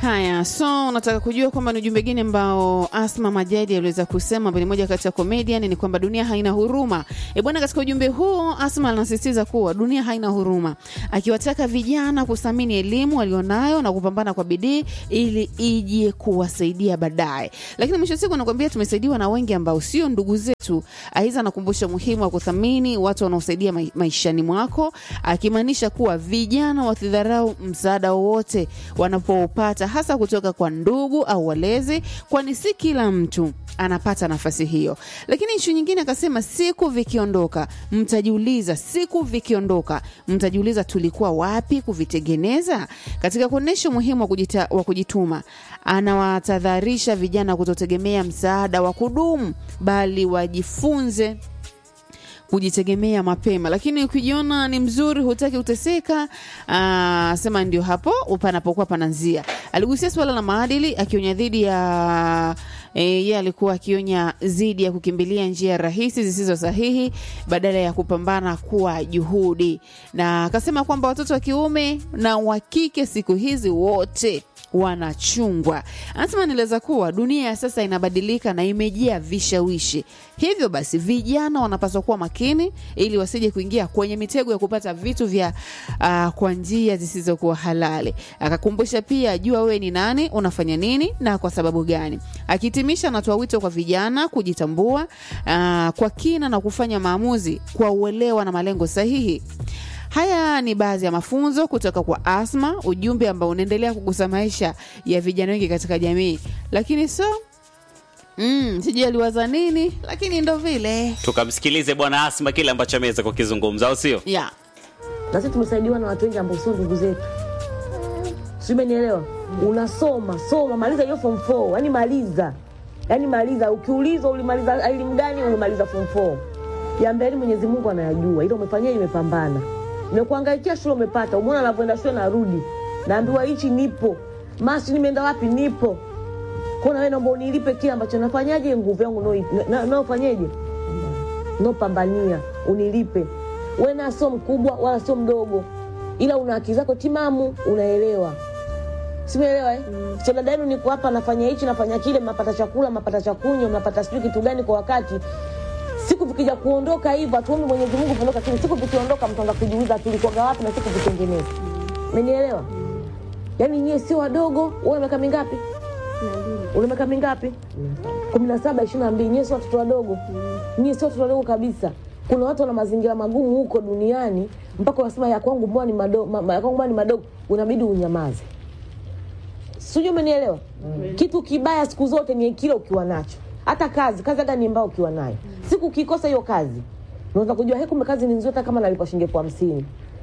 Haya, so unataka kujua kwamba ni ujumbe gani ambao Asma Majadi aliweza kusema, ambaye ni moja kati ya comedian, ni kwamba dunia haina huruma. E bwana, katika ujumbe huu Asma anasisitiza kuwa dunia haina huruma, akiwataka vijana kuthamini elimu walionayo na kupambana kwa bidii ili ije kuwasaidia baadaye. Lakini mwisho wa siku anakuambia tumesaidiwa na wengi ambao sio ndugu zetu. Aiza anakumbusha umuhimu wa kuthamini watu wanaosaidia mai- maishani mwako, akimaanisha kuwa vijana wasidharau msaada wowote wanapopata, hasa kutoka kwa ndugu au walezi, kwani si kila mtu anapata nafasi hiyo. Lakini ishu nyingine akasema, siku vikiondoka mtajiuliza, siku vikiondoka mtajiuliza tulikuwa wapi kuvitengeneza. Katika kuonyesha umuhimu wa, kujita, wa kujituma, anawatahadharisha vijana kutotegemea msaada wa kudumu, bali wajifunze kujitegemea mapema, lakini ukijiona ni mzuri, hutaki kuteseka, aa, sema ndio hapo panapokuwa pananzia. Aligusia suala la maadili, akionya dhidi ya e, yeye alikuwa akionya dhidi ya kukimbilia njia rahisi zisizo sahihi badala ya kupambana kwa juhudi, na akasema kwamba watoto wa kiume na wa kike siku hizi wote wanachungwa. Anasema nieleza kuwa dunia ya sasa inabadilika na imejaa vishawishi, hivyo basi vijana wanapaswa kuwa makini ili wasije kuingia kwenye mitego ya kupata vitu vya uh, kwa njia zisizokuwa halali. Akakumbusha pia, jua wewe ni nani, unafanya nini na kwa sababu gani. Akihitimisha, anatoa wito kwa vijana kujitambua uh, kwa kina na kufanya maamuzi kwa uelewa na malengo sahihi. Haya ni baadhi ya mafunzo kutoka kwa Asma, ujumbe ambao unaendelea kugusa maisha ya vijana wengi katika jamii. Lakini so mm, sijui aliwaza nini, lakini ndo vile tukamsikilize bwana Asma kile ambacho ameweza kukizungumza, au sio? yeah. na sisi tumesaidiwa na watu wengi ambao sio ndugu zetu sijui umenielewa unasoma soma maliza hiyo form 4 yani maliza yani maliza ukiulizwa ulimaliza elimu gani umemaliza form 4 ya mbele mwenyezi mungu anayajua ila umefanyia imepambana nimekuangaikia shule umepata umeona anavyoenda shule narudi naambiwa hichi nipo masi nimeenda wapi nipo kona wewe naomba unilipe kile ambacho nafanyaje nguvu yangu naofanyeje na, naofanyeje? naopambania unilipe we na sio mkubwa wala sio mdogo ila una akili zako timamu unaelewa simeelewa eh? mm. so dada yenu niko hapa nafanya hichi nafanya kile mnapata chakula mnapata chakunywa mnapata sijui kitu gani kwa wakati siku vikija kuondoka hivyo hatuombi mwenyezi mungu kuondoka kile siku vikiondoka mtaanza kujiuliza tulikuwaga wapi na siku vitengeneza umenielewa yaani nyie sio wadogo una miaka mingapi una miaka mingapi kumi na saba ishiri na mbili nyie sio watoto wadogo nyie sio watoto wadogo kabisa kuna watu wana mazingira magumu huko duniani mpaka unasema ya kwangu mbona ni madogo ma, ma- ya kwangu mbona ni madogo unabidi unyamaze sijui umenielewa kitu kibaya siku zote ni kile ukiwa nacho hata kazi kazi hata ni mbaya ukiwa nayo siku ukikosa hiyo kazi unaweza kujua "He, kumbe kazi ni nzuri hata kama nalipa shilingi elfu hamsini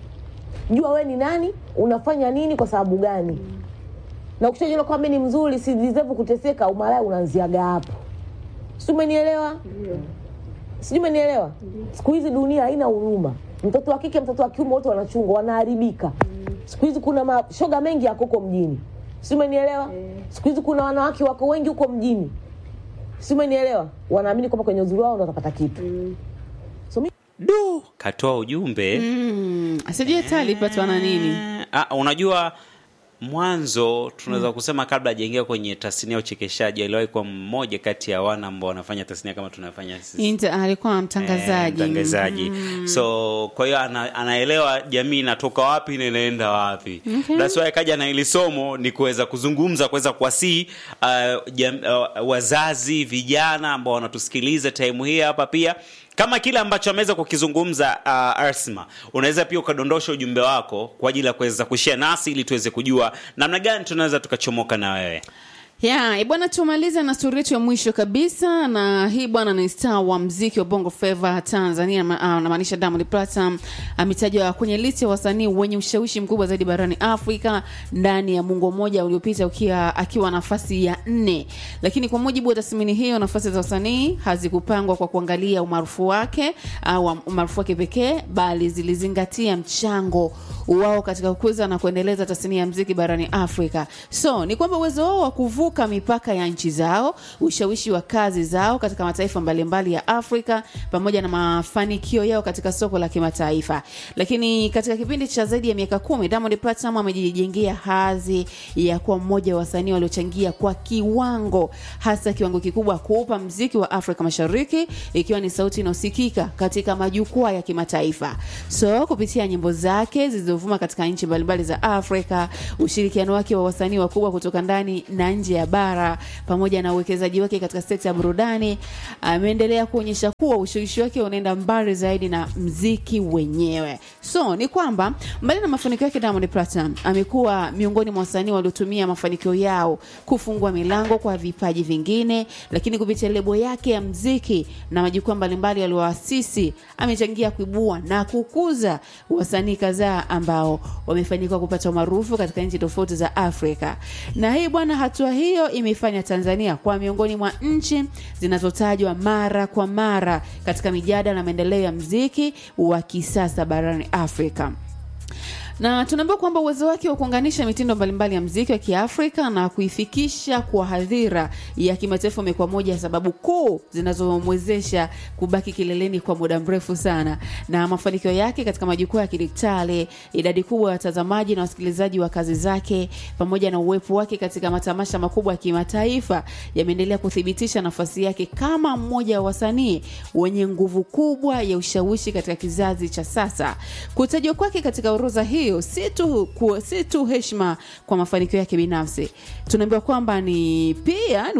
jua we ni nani unafanya nini kwa sababu gani na ukishajiona kwamba ni mzuri si deserve kuteseka umalaya unaanziaga hapo si umenielewa sijui umenielewa siku hizi dunia haina huruma mtoto wa kike mtoto wa kiume wote wanachungwa wanaharibika siku hizi kuna mashoga mengi yako huko mjini si umenielewa siku hizi kuna wanawake wako wengi huko mjini si umenielewa wanaamini kwamba kwenye uzuri wao ndo watapata kitu so, mi- Du, katoa ujumbe mm, sijui hata alipatwa na nini Eh, ah, unajua mwanzo tunaweza kusema kabla hajaingia kwenye tasnia ya uchekeshaji aliwahi kuwa mmoja kati ya wana ambao wanafanya tasnia kama tunafanya sisi Inter, alikuwa mtangazaji Eh, mtangazaji so kwa hiyo ana, anaelewa jamii inatoka wapi na inaenda wapi Okay. that's why kaja na ili somo ni kuweza kuzungumza kuweza kuwasii uh, jam, uh, wazazi vijana ambao wanatusikiliza time hii hapa pia kama kile ambacho ameweza kukizungumza uh, Arsma, unaweza pia ukadondosha ujumbe wako kwa ajili ya kuweza kushare nasi ili tuweze kujua namna gani tunaweza tukachomoka na wewe. ya yeah, bwana tumalize na stori yetu ya mwisho kabisa na hii bwana ni star wa mziki wa bongo flava tanzania ma- ah, namaanisha diamond platinum ametajwa kwenye listi ya wasanii wenye ushawishi mkubwa zaidi barani afrika ndani ya mungo mmoja uliopita ukiwa akiwa nafasi ya nne lakini kwa mujibu wa tathmini hiyo nafasi za wasanii hazikupangwa kwa kuangalia umaarufu wake au umaarufu wake pekee bali zilizingatia mchango wao katika kukuza na kuendeleza tasnia ya mziki barani afrika so ni kwamba uwezo wao wa kuvuka kuvuka mipaka ya nchi zao, ushawishi wa kazi zao katika mataifa mbalimbali ya Afrika pamoja na mafanikio yao katika soko la kimataifa. Lakini katika kipindi cha zaidi ya miaka kumi, Diamond Platnumz amejijengea hadhi ya kuwa mmoja wa wasanii waliochangia kwa kiwango, hasa kiwango kikubwa kuupa mziki wa Afrika Mashariki, ikiwa ni sauti inayosikika katika majukwaa ya kimataifa. So kupitia nyimbo zake zilizovuma katika nchi mbalimbali za Afrika, ushirikiano wake wa wasanii wakubwa kutoka ndani na nje ya bara, pamoja na uwekezaji wake katika sekta ya burudani, ameendelea kuonyesha kuwa ushawishi wake unaenda mbali zaidi na mziki wenyewe. So ni kwamba mbali na mafanikio yake, Diamond Platnumz amekuwa miongoni mwa wasanii waliotumia mafanikio yao kufungua milango kwa vipaji vingine, lakini kupitia lebo yake ya mziki na majukwaa mbalimbali aliyoasisi, amechangia kuibua na kukuza wasanii kadhaa ambao wamefanikiwa kupata umaarufu katika nchi tofauti za Afrika. Na hii bwana, hatua hiyo imeifanya Tanzania kwa miongoni mwa nchi zinazotajwa mara kwa mara katika mijadala na maendeleo ya mziki wa kisasa barani Afrika na tunaambiwa kwamba uwezo wake wa kuunganisha mitindo mbalimbali ya mziki wa Kiafrika na kuifikisha kwa hadhira ya kimataifa umekuwa moja ya sababu kuu zinazomwezesha kubaki kileleni kwa muda mrefu sana. Na mafanikio yake katika majukwaa ya kidijitali, idadi kubwa ya watazamaji na wasikilizaji wa kazi zake, pamoja na uwepo wake katika matamasha makubwa ya kimataifa yameendelea kuthibitisha nafasi yake kama mmoja wa wasanii wenye nguvu kubwa ya ushawishi katika kizazi cha sasa. Kutajwa kwake katika orodha hii hiyo si tu ku- si tu heshima kwa mafanikio yake binafsi, tunaambiwa kwamba ni pia ni